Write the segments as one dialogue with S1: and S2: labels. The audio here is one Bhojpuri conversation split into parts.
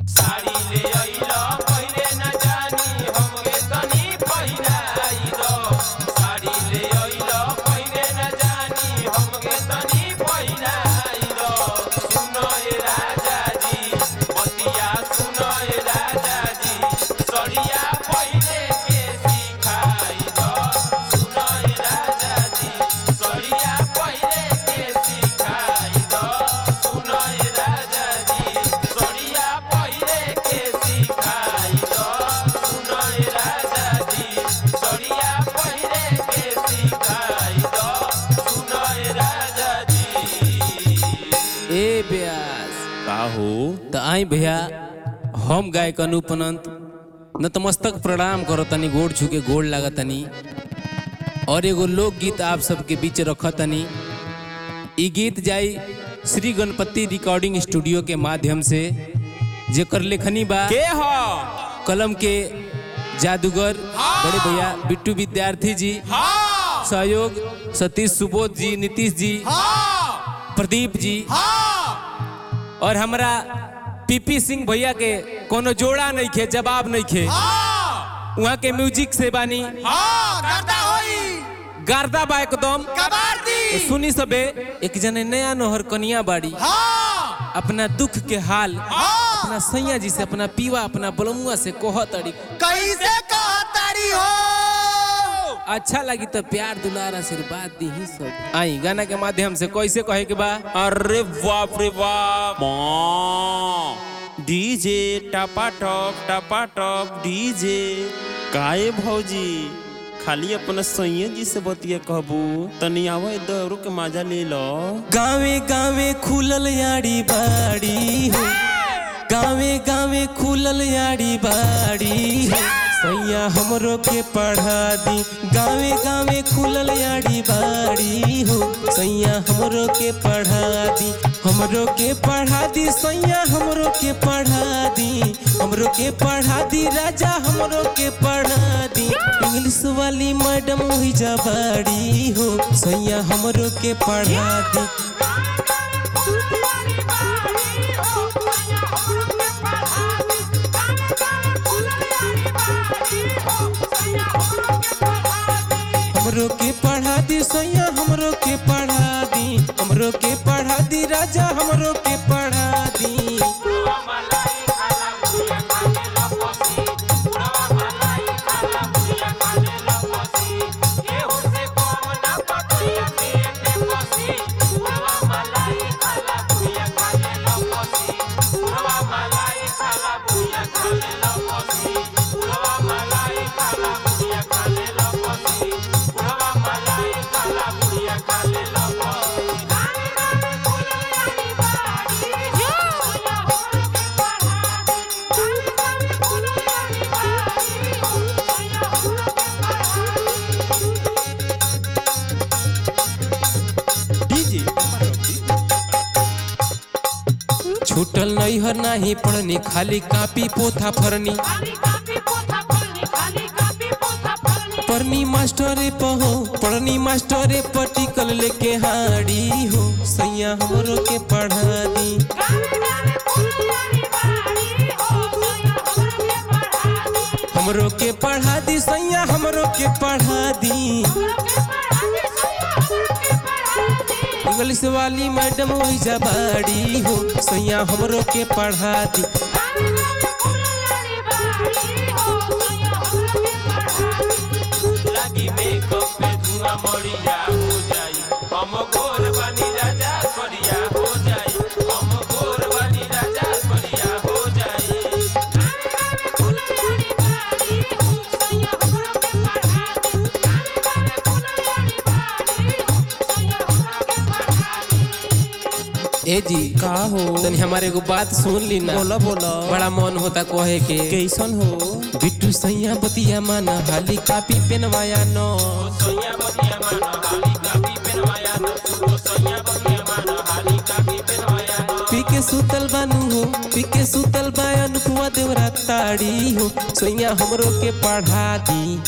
S1: साड़ी ले अइलो पहिरे न जानी हमके तनी पहिराई दो साड़ी ले अइलो पहिरे न जानी हमके तनी पहिराई दो सुनो ए राजा जी बतिया सुनो ए राजा जी सड़िया पहिरे के सिखाई दो सुनो ए राजा जी सड़िया पहिरे के सिखाई दो सुनो ए राजा जी सड़िया पहिरे के सिखाई दो सुनो ए राजा जी सड़िया पहिरे के सिखाई दो सुनो ए राजा जी
S2: ए ब्यास
S3: का हो
S2: त आई भैया हम गायक अनूप अनंत नतमस्तक प्रणाम करो तनी गोड़ छू गोड़ लागा तनी और एगो लोकगीत आप सबके बीच रख तनी ई गीत जाई श्री गणपति रिकॉर्डिंग स्टूडियो के माध्यम से जेकर लेखनी बा
S3: के हो
S2: कलम के जादूगर बड़े भैया बिट्टू विद्यार्थी जी सहयोग सतीश सुबोध जी नीतीश जी प्रदीप जी और हमरा पीपी सिंह भैया के कोनो जोड़ा नहीं खे जवाब नहीं खे वहाँ के म्यूजिक से बानी गार्दा बा एकदम तो सुनी सबे एक जने नया नोहर कनिया बाड़ी अपना दुख के हाल अपना सैया जी से अपना पीवा अपना बलमुआ से कोह तड़ी
S4: कैसे कहतारी हो
S2: अच्छा लगी तो प्यार दुलार आशीर्वाद दी ही सब आई गाना के माध्यम से कैसे कहे के बा
S3: अरे बाप रे बाप माँ डीजे टपा टप टपा टप डीजे काहे भौजी खाली अपना सैया जी से बतिया कहबू तनी आवे दौड़ो के मजा ले लो
S2: गावे गावे खुलल याड़ी बाड़ी हो गावे गावे खुलल याड़ी बाड़ी हो सैया हमरो के पढ़ा दी गावे गावे खुलल याड़ी बाड़ी हो सैया हमरो के पढ़ा दी हमरो के पढ़ा दी सैया हमरो के पढ़ा दी हमरो के पढ़ा दी राजा हमरो के पढ़ा दी इंग्लिश वाली मैडम हुई जा बाड़ी हो सैया हमरो के पढ़ा दी हमरो के पढ़ा दी सैया हमरो के पढ़ा दी हमरो के पढ़ा दी राजा हमरो के पढ़ा दी
S3: डीजे
S2: छूटल नहीं हर नहीं पढ़नी खाली कापी पोथा फरनी पढ़नी मास्टरे पहो पढ़नी मास्टरे पटिकल लेके हाड़ी हो सैया हमरो के पढ़ा दी हमरो के पढ़ा दी सैया हमरो के पढ़ा दी इंग्लिश वाली मैडम वही जबाड़ी हो सैया हमरो के पढ़ा दी
S1: लागी मेकअप पे धुआं मरिया हो जाई हम गोर बनी राजा करिया हो जाई हम गोर बनी राजा करिया हो जाई
S2: ए जी
S3: का हो
S2: तनी हमारे एगो बात सुन ली ना
S3: बोला बोला
S2: बड़ा मन होता कहे के
S3: कैसन हो
S2: बिट्टू सैया बतिया माना हाली कापी पेनवाया नो
S1: सोया बनिया मानो हाली कापी पेनवाया तो सोया बनिया मानो हाली कापी पेनवाया
S2: पी के सुतल बानू हो पी के सुतल बायन कुआ देवरा ताड़ी हो सैया हमरो के पढ़ा दी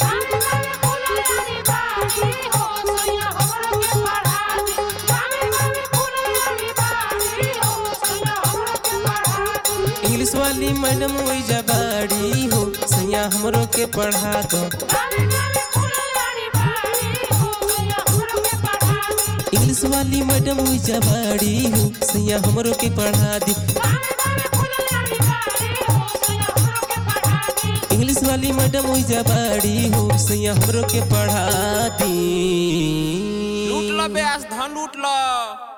S2: इंग्लिश इंग्लिश वाली मैडम ओइजा बाड़ी हो सैया हमरो के पढ़ा दो इंग्लिश वाली मैडम ओइजा बाड़ी हो सैया हमरो के पढ़ा दी इंग्लिश वाली मैडम ओइजा बाड़ी हो सैया हमरो के पढ़ा दी
S3: लूट लो ब्यास धन लूट लो